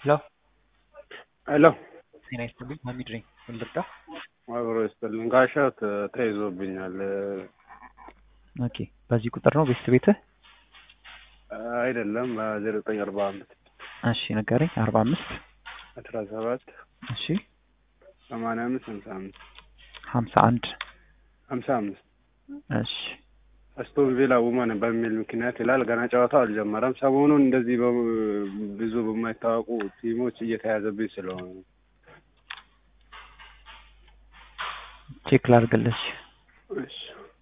ሄሎ ሄሎ ጤና ይስጥልኝ ሀሚድ ነኝ ምን ልርዳ አብሮ ይስጥልኝ ጋሻት ተይዞብኛል ኦኬ በዚህ ቁጥር ነው ቤት ቤትህ አይደለም ዜሮ ዘጠኝ አርባ አምስት እሺ ንገረኝ አርባ አምስት አስራ ሰባት እሺ ሰማንያ አምስት ሀምሳ አምስት ሀምሳ አንድ ሀምሳ አምስት እሺ አስቶን ቪላ ውመን በሚል ምክንያት ይላል። ገና ጨዋታው አልጀመረም። ሰሞኑን እንደዚህ በ- ብዙ በማይታወቁ ቲሞች እየተያዘብኝ ስለሆነ ቼክ ላድርግልሽ እሺ።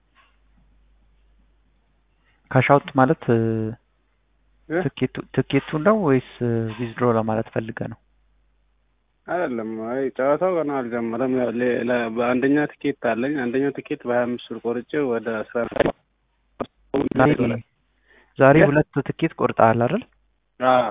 ካሻውት ማለት እ፣ እ? ትኬቱ ትኬቱ ነው ወይስ ዊዝድሮ ለማለት ፈልገ ነው? አይደለም አይ ጨዋታው ገና አልጀመረም። ያው ሌ- ለ- በአንደኛ ትኬት አለኝ። አንደኛው ትኬት በሀያ አምስት ብር ቆርጬ ወደ አስራ ዛሬ ዛሬ እ? ሁለት ትኬት ቆርጠሃል አይደል? አዎ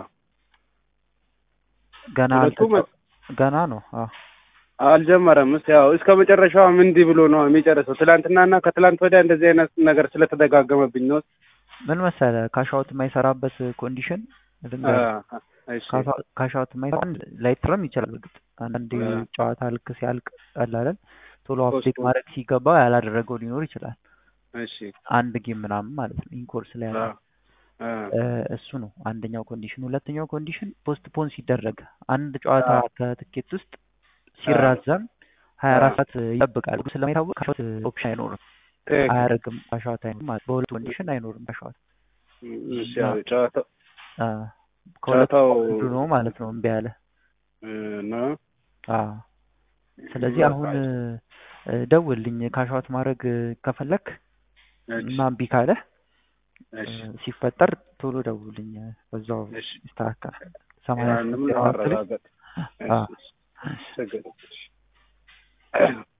ገና ሁለቱ አልተ- መ- ገና ነው። አዎ አልጀመረም። እስኪ ያው እስከ መጨረሻው እንዲህ ብሎ ነው የሚጨርሰው። ትላንትናና ከትላንት ወዲያ እንደዚህ አይነት ነገር ስለተደጋገመብኝ ነው። ምን መሰለ ካሻውት የማይሰራበት ኮንዲሽን ልንገርህ። አ- እሺ ካሻ- ካሻውት የማይሰራ ላይጥረም ይችላል። እርግጥ አንዳንድ አ። ጨዋታ ልክ ሲያልቅ አላለን ቶሎ አፕዴት ፖስትፖን። ማድረግ ሲገባ ያላደረገው ሊኖር ይችላል። እሺ አንድ ጌም ምናምን ማለት ነው ኢንኮርስ ላይ ያለ አ- አ። እ፣ እሱ ነው አንደኛው ኮንዲሽን። ሁለተኛው ኮንዲሽን ፖስትፖን ሲደረግ አንድ ጨዋታ አ። ከትኬት ውስጥ ሲራዘም ሀያ አራት አ። ሰዓት ይጠብቃል። ስለማይታወቅ ካሻውት ኦፕሽን አይኖርም፣ ትክክል። አያደርግም። ካሻውት አይኖርም ማለት በሁለት ኮንዲሽን አይኖርም ካሻውት። እሺ ያው ጨዋታው አ፣ ከሁለቱ ጨዋታው አንዱ ነው ማለት ነው እምቢ ያለ። እ፣ ነው አ፣ ስለዚህ አሁን እ፣ ደውልልኝ ካሻውት ማድረግ ከፈለክ እሺ እና እምቢ ካለ እሺ ሲፈጠር ቶሎ ደውልልኝ፣ በዛው እሺ ይስተካከላል። ሰማንያ ያንንም ስምንት ዜሮ አራት ላይ ለማረጋገጥ አ፣ እሺ ችግር የለም።